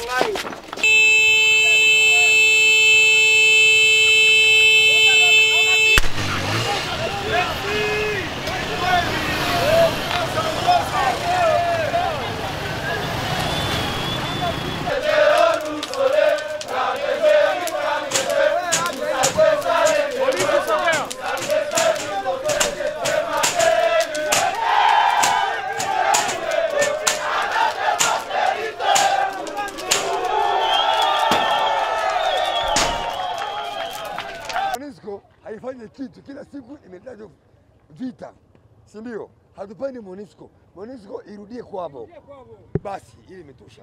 MONUSCO haifanyi kitu, kila siku imetajwa vita, si ndio? Hatupendi MONUSCO. MONUSCO irudie kwao basi, ili imetosha.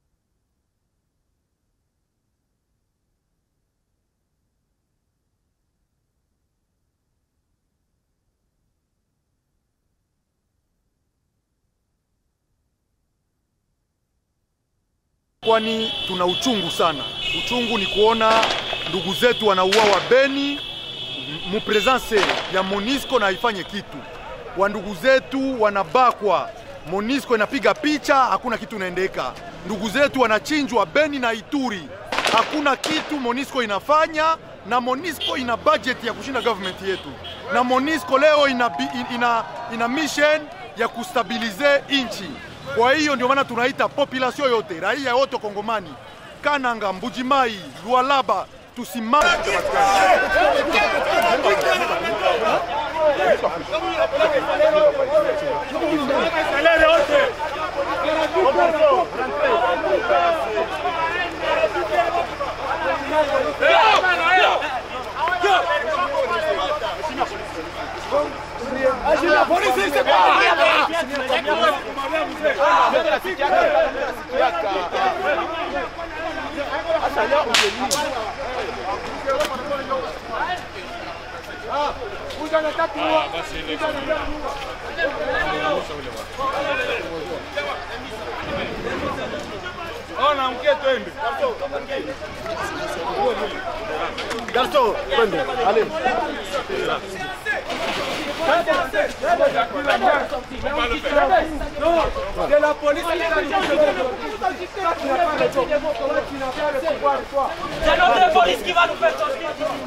kwani tuna uchungu sana. Uchungu ni kuona ndugu zetu wanauawa Beni, mu presence ya Monisco na haifanye kitu. Wa ndugu zetu wanabakwa, Monisco inapiga picha, hakuna kitu inaendeka. Ndugu zetu wanachinjwa Beni na Ituri, hakuna kitu Monisco inafanya, na Monisco ina budget ya kushinda government yetu, na Monisco leo ina, bi- ina, ina mission ya kustabilize inchi. Kwa hiyo ndio maana tunaita population yote, raia yote Kongomani, Kananga, Mbujimai, Lualaba, tusimame C'est notre police qui va nous faire sortir.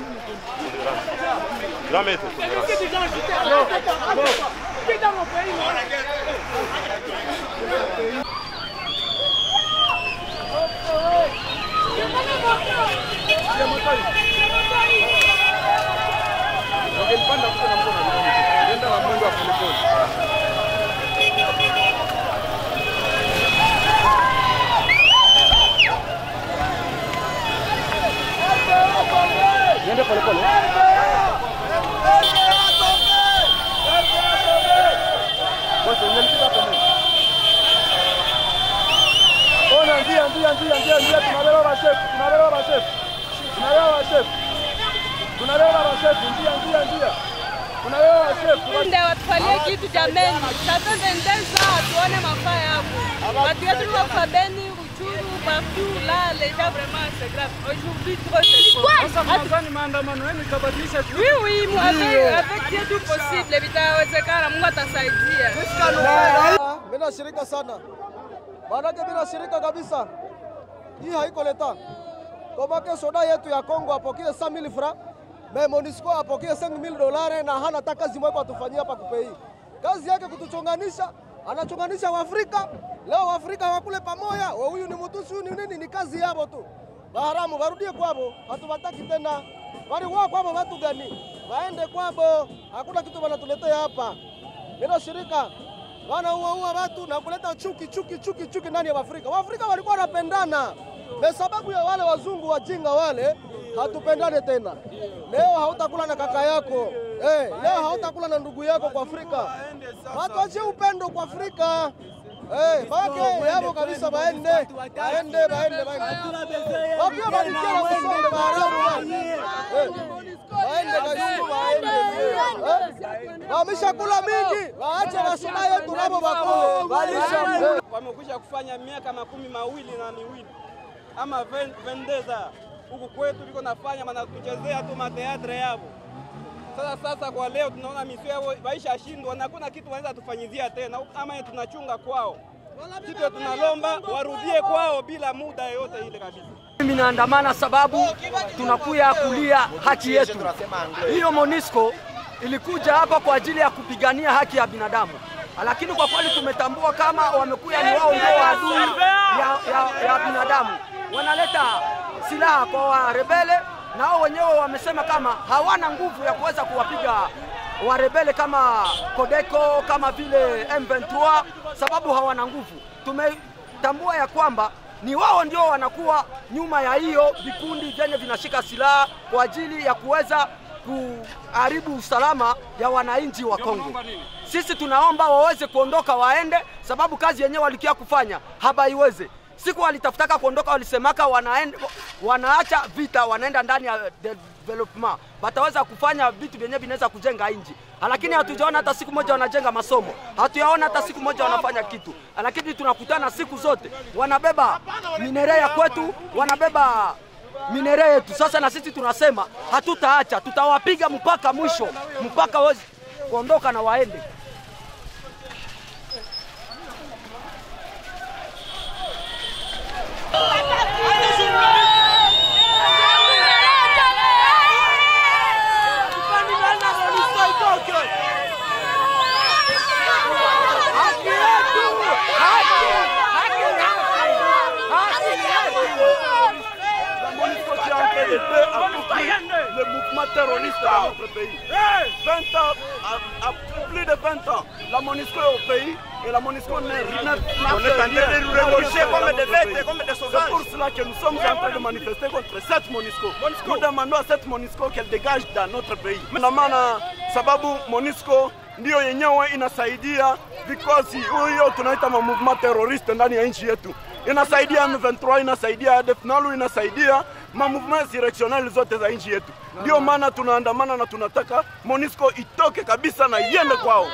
Ona, ndia, ndia, ndia, ndia, ndia, tunabeba bashefu, tunabeba bashefu, tunabeba bashefu, tunabeba bashefu, ndia, ndia, ndia, tunabeba bashefu. Ndio watufalie kitu jameni, sasa ndendeza tuone mafaa yako. Watu wetu wako Beni, Ruchuru, partout là, les gens vraiment c'est grave. Aujourd'hui trop c'est Sasa mnadhani maandamano yenu itabadilisha kitu? Oui oui, moi avec avec Dieu tout possible, vitawezekana, Mungu atasaidia. Mimi nashirika sana, maanake mimi nashirika kabisa. Hii haiko leta komake soda yetu ya Kongo apokee 100000 francs me Monisco apokee 5000 dolari na hana hata kazi moja atufanyia hapa kupei. Kazi yake kutuchonganisha, anachonganisha Waafrika. Leo Waafrika wakule pamoja, wa huyu ni Mtusi, huyu ni nini, ni kazi yabo tu. Baharamu warudie kwabo, hatuwataki tena. Waliwa kwabo watu gani? Waende kwabo, hakuna kitu wanatuletea hapa. Mimi shirika wanauaua watu na kuleta chuki chuki chuki chuki ndani ya Waafrika. Waafrika walikuwa wanapendana, kwa sababu ya wale wazungu wajinga wale, hatupendane tena. Leo hautakula na kaka yako eh, leo hautakula na ndugu yako kwa Afrika. Watu wachie upendo kwa Afrika. Eh, bake yabo kabisa baende baende baende baende. Wapia badikia na kusonga baharamu bana. Eh, Baende kayungu baende. Eh, Wameshakula mingi, waache wasoma yetu nabo bakule. Eh, wamekwisha kufanya miaka makumi mawili na miwili ama ven- vendeza huku kwetu liko nafanya wanatuchezea tu mateatre yavo. Sasa sasa kwa leo tunaona misio yao waisha shindwa na hakuna kitu wanaweza tufanyizia tena ama tunachunga kwao. kitu tunalomba warudie kwao bila muda yoyote ile kabisa. Mimi naandamana sababu tunakuya kulia haki yetu. Hiyo Monisco ilikuja hapa kwa ajili ya kupigania haki ya binadamu, lakini kwa kweli tumetambua kama wamekuya ni wao ndio adui ya, ya, ya binadamu, wanaleta silaha kwa warebele na wao wenyewe wamesema kama hawana nguvu ya kuweza kuwapiga warebele kama Kodeko kama vile M23 sababu hawana nguvu. Tumetambua ya kwamba ni wao ndio wanakuwa nyuma ya hiyo vikundi vyenye vinashika silaha kwa ajili ya kuweza kuharibu usalama ya wananchi wa Kongo. Sisi tunaomba waweze kuondoka waende, sababu kazi yenyewe walikia kufanya habaiweze. Siku walitafutaka kuondoka, walisemaka wanaenda, wanaacha vita, wanaenda ndani ya development, wataweza kufanya vitu vyenyewe vinaweza kujenga nchi, lakini hatujaona hata siku moja wanajenga masomo, hatuyaona hata siku moja wanafanya kitu, lakini tunakutana siku zote wanabeba minere ya kwetu, wanabeba minere yetu. Sasa na sisi tunasema hatutaacha, tutawapiga mpaka mwisho, mpaka waweze kuondoka na waende. le mouvement terroriste dans notre pays. 20 ans, à, à plus de 20 ans, la MONUSCO est au pays et la MONUSCO n'est rien. On est en train de nous révolter comme des bêtes, comme des C'est sauvages. pour cela que nous sommes en train de manifester contre cette MONUSCO. Nous demandons à cette MONUSCO qu'elle dégage dans notre pays. Maana sababu MONUSCO ndio yenyewe inasaidia vikosi huyo tunaita ma movement terroriste ndani ya nchi yetu. Inasaidia M23, inasaidia ADF NALU, inasaidia ma mouvement insurrectionnel zote za nchi yetu. Ndio maana tunaandamana na tunataka MONUSCO itoke kabisa na iende kwao.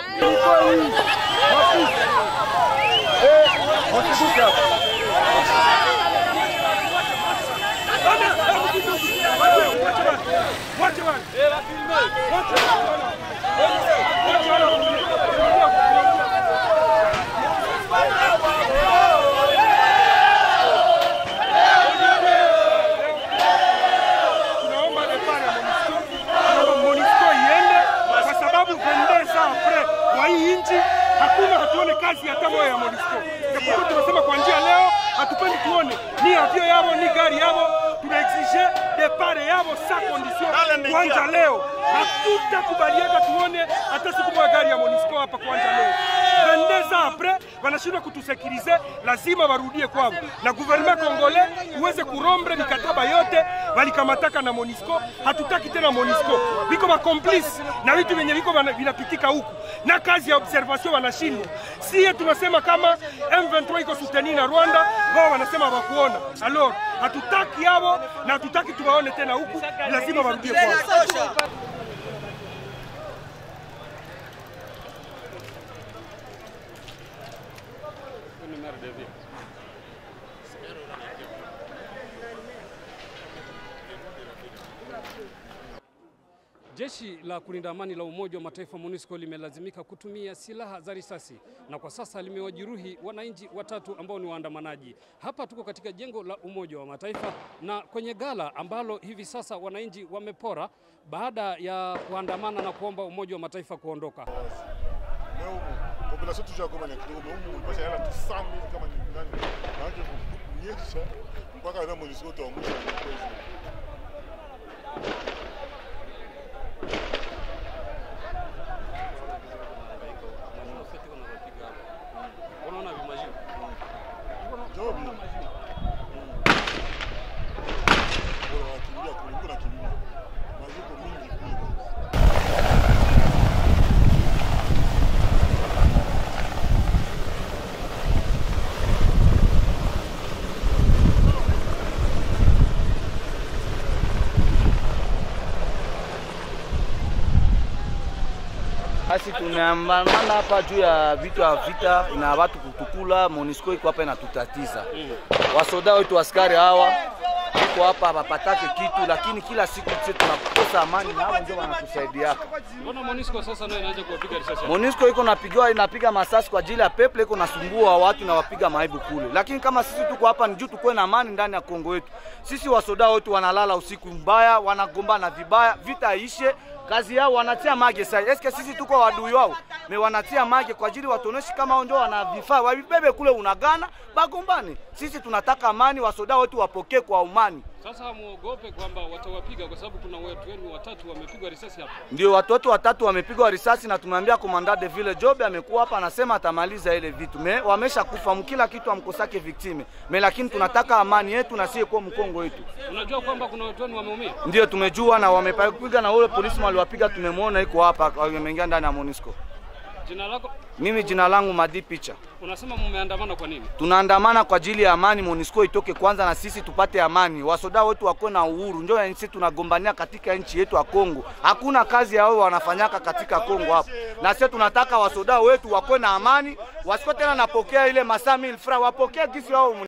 tunaomba depart ya MONUSCO, tunaomba MONUSCO iende kwa sababu pendeza apres kwa hii nchi hakuna hatuone kazi hata moja ya MONUSCO. Japokuwa tunasema kwa njia leo hatupendi tuone ni avio yavo ni gari yavo, tunaexige depart yavo sa condition kuanja leo. Hatutakubaliaka tuone hata siku moja gari ya MONUSCO hapa kuanja leo. 22 ans apres wanashindwa kutusekirize, lazima warudie kwao, na gouvernement congolais uweze kurombre mikataba yote walikamataka na MONUSCO. Hatutaki tena MONUSCO, viko makomplice na vitu vyenye viko vana- vinapitika huku, na kazi ya observation wanashindwa. Sie tunasema kama M23 iko suteni na Rwanda, wao wanasema hawakuona. Alors hatutaki hao na hatutaki tuwaone tena huku, lazima warudie kwao. Jeshi la kulinda amani la Umoja wa Mataifa MONUSCO limelazimika kutumia silaha za risasi na kwa sasa limewajeruhi wananchi watatu ambao ni waandamanaji. Hapa tuko katika jengo la Umoja wa Mataifa na kwenye gala ambalo hivi sasa wananchi wamepora baada ya kuandamana na kuomba Umoja wa Mataifa kuondoka. population toujours akoma na kidogo mais umu mpasha yala tu 100 000 kama ni nani maanake kunyesha mpaka na MONUSCO tuamsha na kwezi Unaona vimajini Jobi. Bora wakimbia kuliko na kimbia. Maziko mingi kule. Basi tumeandamana hapa juu ya vitu ya vita na watu kutukula. MONUSCO iko hapa inatutatiza. Wasoda wetu askari hawa iko hapa hapapatake kitu, lakini kila siku sisi tunakosa amani na hao ndio wanatusaidiaka. Mbona MONUSCO sasa nayo inaanza kuwapiga risasi? hapa? Monisco iko napigiwa inapiga masasi kwa ajili ya peple, iko nasumbua watu na wapiga maibu kule, lakini kama sisi tuko hapa ni juu tukuwe na amani ndani ya Kongo yetu. Sisi wasoda wetu wanalala usiku mbaya, wanagombana vibaya, vita ishe kazi yao wanatia mage sasa. Eske sisi tuko wadui wao? Me wanatia mage kwa ajili watuoneshe kama wao ndio wana vifaa, wabibebe kule unagana bagombane. Sisi tunataka amani, wasoda wetu wapokee kwa amani. Sasa muogope kwamba watawapiga kwa sababu kuna watu wenu watatu wamepigwa risasi hapa. Ndio watoto watatu wamepigwa risasi na tumeambia komanda de ville Job amekuwa hapa anasema atamaliza ile vitu. Me wamesha kufa mkila kitu amkosake victime. Me lakini tunataka amani yetu na sie kwa mkongo wetu. Unajua kwamba kuna watu wenu wameumia? Ndio tumejua na wamepiga na ule polisi waliwapiga tumemwona iko hapa ameingia ndani ya Monisco. Jina lako Mimi jina langu Madi Picha. unasema mmeandamana kwa nini? Tunaandamana kwa ajili ya amani, Monisco itoke kwanza na sisi tupate amani, wasoda wetu wakuwe na uhuru. Ndio ya sisi tunagombania katika nchi yetu ya Kongo. Hakuna kazi yao wanafanyaka katika Kongo hapo, na sisi tunataka wasoda wetu wakuwe na amani, wasiko tena napokea ile masaa mil fra, wapokee gisi wao